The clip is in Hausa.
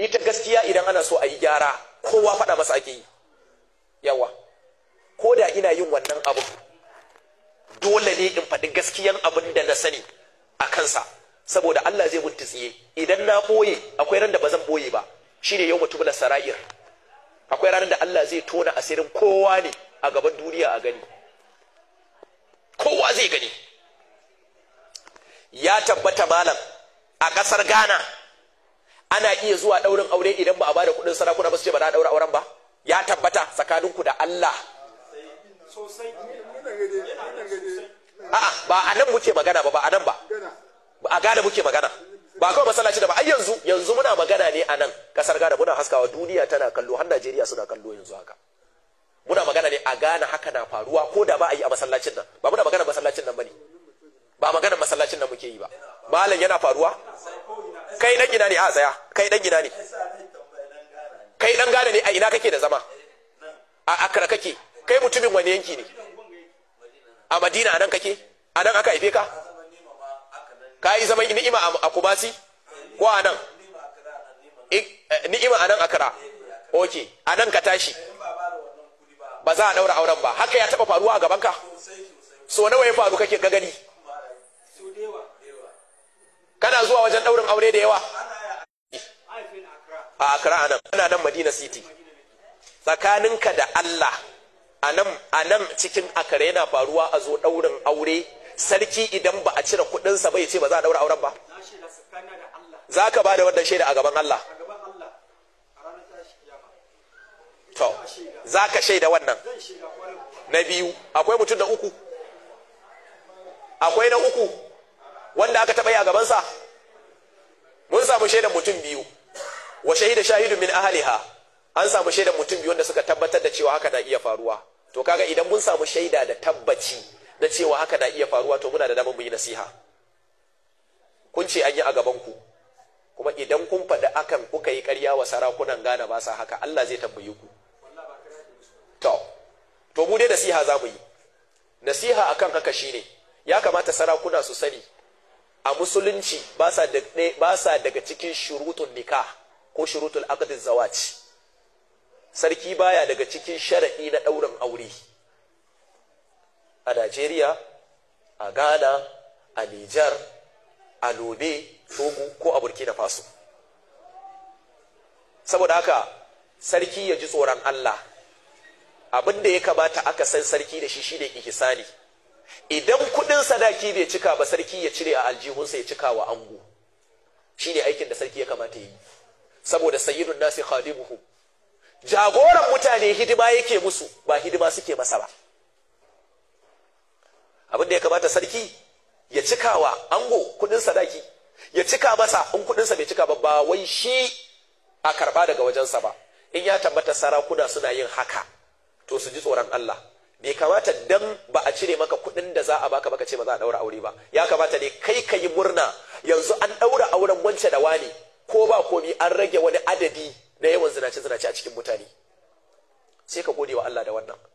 ita gaskiya idan ana so a yi gyara kowa faɗa masa ake yi yawa ko da ina yin wannan abu dole ne in faɗi gaskiyan abin da na sani a kansa saboda Allah zai mun tsiye idan na ɓoye akwai ran da ba zan ɓoye ba shine yau mutum sara'ir akwai ranar da Allah zai tona asirin kowa ne a gaban duniya a gani kowa zai gani ya tabbata malam a ƙasar Ghana ana iya zuwa ɗaurin aure idan ba a bada kuɗin sarakuna ba su ce ba na ɗaura auren ba ya tabbata tsakaninku da Allah a'a ba a nan muke magana ba ba a nan ba a Ghana muke magana ba kawai masallaci da ba ai yanzu yanzu muna magana ne a nan kasar Ghana muna haskawa duniya tana kallo har Najeriya suna kallo yanzu haka muna magana ne a Ghana haka na faruwa ko da ba a yi a masallacin nan ba muna magana masallacin nan bane ba magana masallacin nan muke yi ba malam yana faruwa kai dan gina ne a tsaya kai dan gina ne kai dan Ghana ne a ina kake da zama a Accra kake kai mutumin wani yanki ne a Madina anan kake anan aka haife ka ka yi zaman ni'ima a Kumasi ko a nan ni'ima a nan Accra ok a nan ka tashi ba za a daura auren ba haka ya taba faruwa a gaban ka so nawa ya faru kake ka gani kana zuwa wajen daurin aure da yawa a Accra a nan ana nan Madina City tsakaninka da Allah a nan cikin Accra yana faruwa a zo daurin aure sarki idan ba a cire kudinsa bai ce ba za a daura auren ba za ka ba da wannan shaida a gaban Allah to za ka shaida wannan na biyu akwai mutum na uku akwai na uku wanda aka taɓa yi a gabansa mun samu shaidan mutum biyu wa shahida shahidun min ahliha an samu shaidan mutum biyu wanda suka tabbatar da cewa haka na iya faruwa to kaga idan mun samu shaida da tabbaci na cewa haka na iya faruwa to muna da damar mu yi nasiha kun ce an yi a gaban ku kuma idan kun faɗi akan kuka yi ƙarya wa sarakunan Ghana ba sa haka Allah zai tambaye ku to to mu dai nasiha za mu yi nasiha akan haka shine ya kamata sarakuna su sani a musulunci ba sa ba sa daga cikin shurutun nikah ko shurutul aqd zawaj sarki baya daga cikin sharadi na ɗaurin aure a Najeriya, a Ghana, a Nijar, a Lome, Togo ko a Burkina Faso. Saboda haka sarki ya ji tsoron Allah, abin da ya kamata aka san sarki da shi shi ne ihsani. Idan kudin sadaki bai cika ba sarki ya cire a aljihunsa ya cika wa ango. Shi ne aikin da sarki ya kamata yi. Saboda sayyidun nasi khadimuhu. Jagoran mutane hidima yake musu ba hidima suke masa ba. abin da ya kamata sarki ya cika wa ango kudin sadaki ya cika masa in kudinsa bai cika ba ba wai shi a karba daga wajensa ba in ya tabbata sarakuna suna yin haka to su ji tsoron Allah bai kamata dan ba a cire maka kudin da za a baka baka ce ba za a daura aure ba ya kamata ne kai ka yi murna yanzu an daura auren wance da wani ko ba komi an rage wani adadi na yawan zinace zinace a cikin mutane sai ka gode wa Allah da wannan